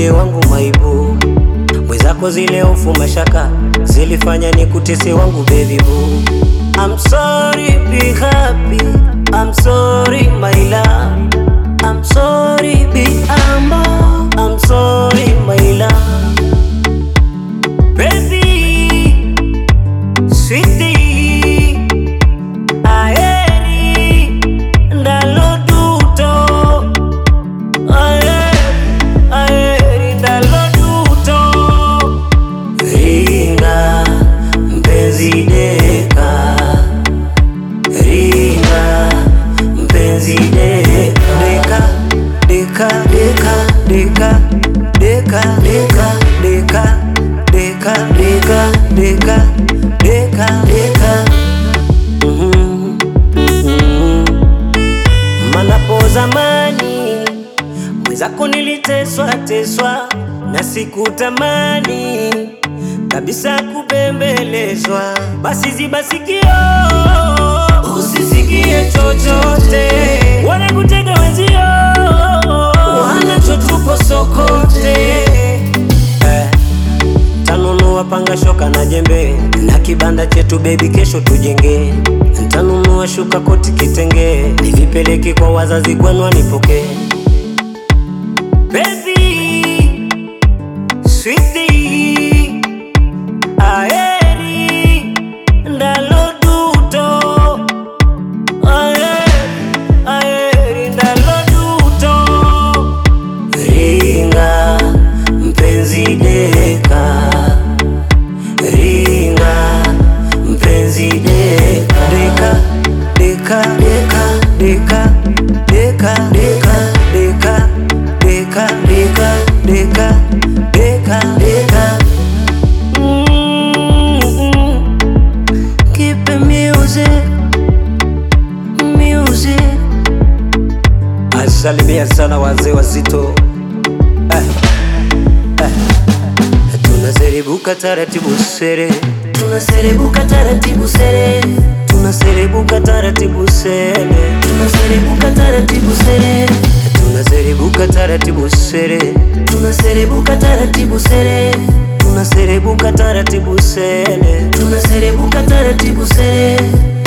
ndiye wangu maibu mwenzako zile hofu mashaka zilifanya ni kutese wangu baby boo I'm sorry be happy I'm sorry my love I'm sorry be humble I'm sorry my love Baby Sweetie Aeri Ndalo duto Aeri Aeri Ndalo duto Ringa Mpenzi deka Ringa Mpenzi deka Deka Deka Deka Deka Deka Deka Deka Deka Deka Deka Deka Deka Mhm, mhm. Manapo zamani mwenzako niliteswa teswa na sikutamani kabisa kubembelezwa, basi ziba sikio usisikie chochote, wanakutega wenzio wanachotupo sokote eh. Ntanunua panga shoka na jembe na kibanda chetu bebi, kesho tujenge. Ntanunua shuka koti kitenge, nivipeleke kwa wazazi kwenu wanipokee. Baby, sweetie, aeri, ndalo duto. Aeri, aeri, ndalo duto. Ringa, mpenzi deka Ringa, mpenzi deka Deka, deka, deka, deka Deka, deka, deka Deka, deka, deka, deka, deka Mm-mm. Keep the music, music Asalimia sana wazee wazito eh, eh. Tunaserebuka taratibu sere, Tunaserebuka taratibu sere, tunaserebuka taratibu sere, tunaserebuka taratibu sere, tunaserebuka taratibu sere, tunaserebuka taratibu sere, tunaserebuka taratibu sere. tunaserebuka taratibu sere.